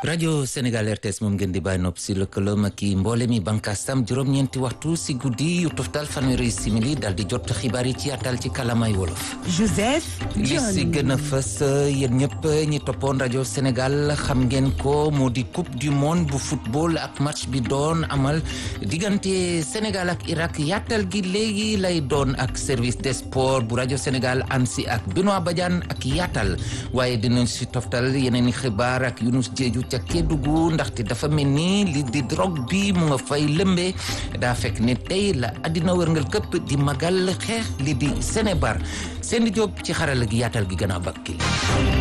rajo Sénégal RTS moom ngeen di bàyyi nopp si lëkkaloom ak i mboole mi bànkaastam juróom-ñeenti waxtu si guddi yu toftal fanweeri simili dal di jot xibaar yi ci yaatal ci kalamay wolof. Joseph li si gën a fës yéen ñëpp ñi toppoon rajo Sénégal xam ngeen ko moo di coupe du monde bu football ak match bi doon amal diggante Sénégal ak Irak yaatal gi léegi lay doon ak service des sports bu rajo Sénégal ANSI ak Benoît Badiane ak yaatal waaye dinañ si toftal yeneen i xibaar ak Younous Diédhiou ca Kédougou ndaxte dafa mel ni li di drogue bi mu nga fay lëmbee daa fekk ne tey la àddina wërngal këpp di magal xeex li di Sénébar seen di jóob ci xarala gi yaatal gi gën a bakki